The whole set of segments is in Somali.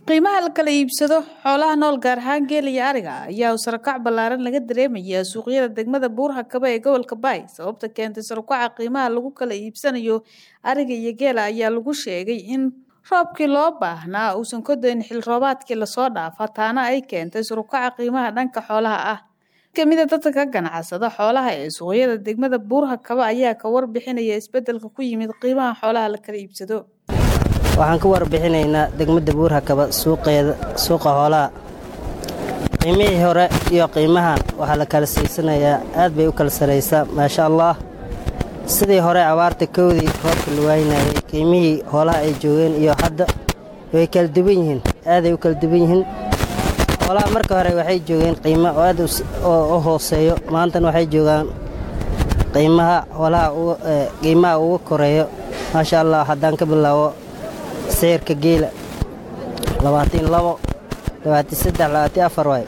qiimaha la kala iibsado xoolaha nool gaar ahaan geel iyo ariga ayaa sarakac ballaaran laga dareemayaa suuqyada degmada buurhakaba ee gobolka baay sababta keentay sarakaca qiimaha lagu kala iibsanayo ariga iyo geela ayaa lagu sheegay in roobkii loo baahnaa uusan ka dayn xil roobaadkii lasoo dhaafa taana ay keentay sarakaca qiimaha dhanka xoolaha ah kamida dadka ka ganacsada xoolaha ee suuqyada degmada buurhakaba ayaa ka warbixinaya isbedelka ku yimid qiimaha xoolaha la kala iibsado waxaan ka warbixinaynaa degmada buurhakaba suuqeeda suuqa hoolaha qiimihii hore iyo qiimahan waxaa la kala siisanayaa aad bay u kala saraysaa maasha allah sidii hore abaarta kowdii roobka la waynayay qiimihii hoolaha ay joogeen iyo hadda way kala duwan yihiin aaday u kala duwan yihiin hoolaha marka hore waxay joogeen qiimo aad u hooseeyo maantana waxay joogaan qiimaha hoolaha qiimaha uga koreeyo maasha allah haddaan ka bilaabo seyrka geela labaatan labo labaatan saddex labaatan afar waay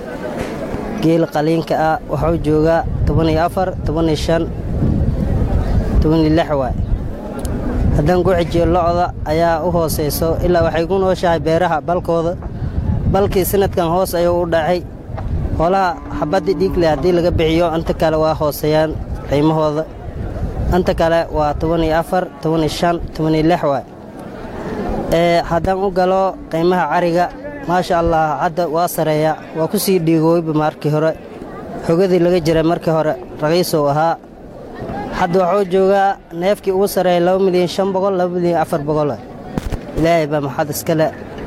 geela qaliinka ah wuxuu joogaa toban iyo afar toban iyo shan toban iyo lix waay haddaan ku xijiyo locda ayaa u hoosayso ilaa waxay ku nooshahay beeraha balkooda balkii sanadkan hoos ayuu u dhacay hoolaha xabaddii dhiigle haddii laga bixiyo inta kale waa hooseeyaan qiimahooda inta kale waa toban iyo afar toban iyo shan toban iyo lix waay haddaan u galo qiimaha cariga maasha allah hadda waa sareeya waa ku sii dhiigooyba markii hore xogadii laga jiray markii hore raqiisow ahaa hadda waxuu joogaa neefkii ugu sareeya laba milyan shan boqol laba milyan afar boqol ilaahay baa maxad iskale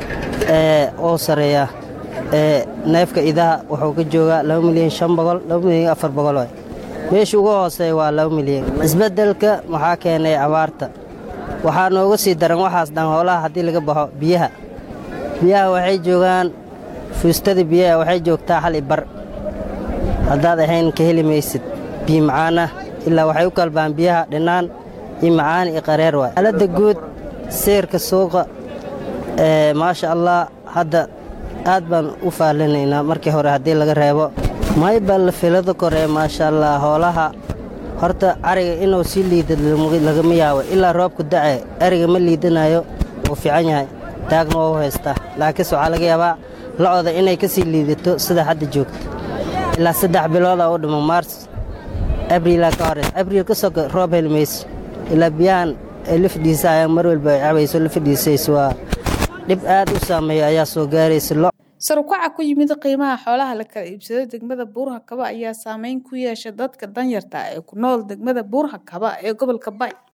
oo sareeya neefka idaha wuxuu ka joogaa laba milyan shan boqol laba milyan afar boqol meesha ugu hooseeya waa laba milyan isbeddelka maxaa keenay abaarta waxaa nooga sii daran waxaas dhan hoolaha haddii laga baxo biyaha biyaha waxay joogaan fuustada biyaha waxay joogtaa hal i bar haddaad ahayn ka heli maysid biyo macaanah ilaa waxay u kalbaan biyaha dhinaan iyo macaan iyo qareer waay xaaladda guud seyrka suuqa maasha allah hadda aad baan u faallinaynaa markii hore haddii laga reebo maybal filada koree maasha allah hoolaha horta ariga inuu sii liida lagama yaabo ilaa roobku dacee ariga ma liidanayo wuu fiican yahay taagna waa u haystaa laakiinse waxaa laga yaabaa locda inay ka sii liidato sida hadda joogto ilaa saddex bilooda u dhimo maars abriilaa ka horeys abriil ka soka roob heli mayso ilaa biyahan ay la fadhiisa ayaa mar walba ay cabayso la fadhiisayso waa dhib aad u saameeyo ayaa soo gaaraysa sarukaca ku yimid qiimaha xoolaha la kala iibsado degmada buurhakaba ayaa saameyn ku yeesha dadka danyarta ee ku nool degmada buurhakaba ee gobolka bay